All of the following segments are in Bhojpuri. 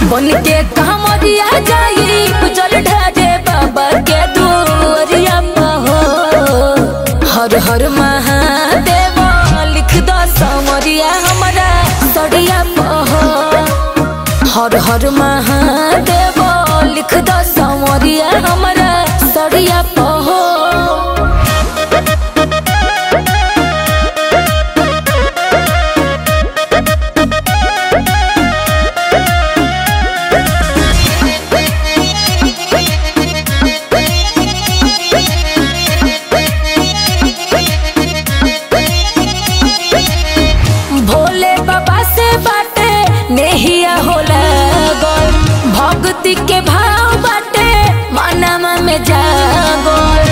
बन के कमरिया जाई जल ढारे बाबा के दुआरिया हो हर हर महादेव लिख दो समरिया हमारा सड़िया हो हर हर महादेव लिख दो समरिया हमारा सड़िया हो भोले बाबा से बाटे नेहिया होला गोल भक्ति के भाव बाटे मनमा में जागोल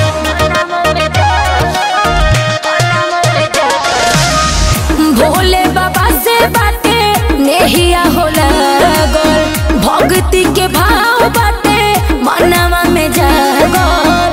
भोले बाबा से बाटे नेहिया होला गोल भक्ति के भाव बाटे मनमा में जागोल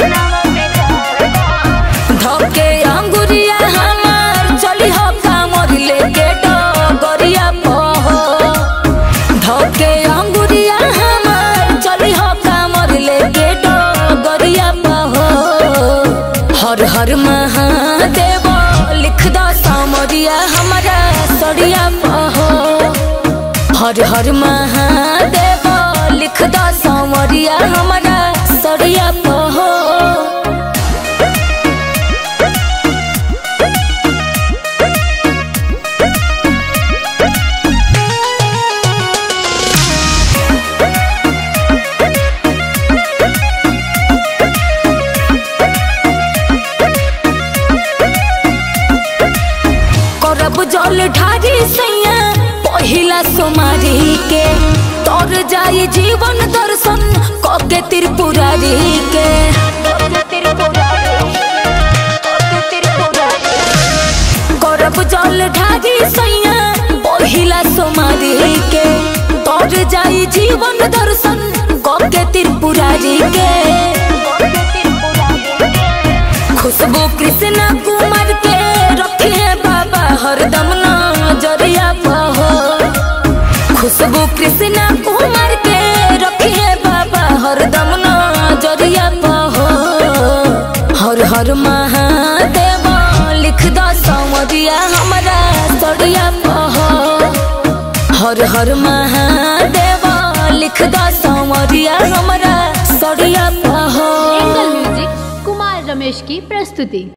धके अंगुरिया हमार चली हो कामर लेके डगरिया पहो धके अंगुरिया हमार चली हो कामर लेके डगरिया पहो हर हर महादेव लिख दो समरिया हमारा सड़िया पहो हर हर महादेव लिख दो समरिया हमारा सड़िया पहो करब जल ढारी सैया पहिला सोमारी के तर जाई जीवन दर्शन कके त्रिपुरारी के करब जल ढारी सैया पहिला सोमारी के तर जाई जीवन दर्शन कके त्रिपुरारी के खुशबू कृष्ण कुमार के रखे बाबा हरदम नजरिया पहो खुशबू कृष्ण कुमार के रखे बाबा हरदम नजरिया पहो हर हर महादेव लिख दो समरिया हमारा सड़िया पहो हर हर महादेव लिख दो समरिया हमारा सड़िया पहो एंगल म्यूजिक कुमार रमेश की प्रस्तुति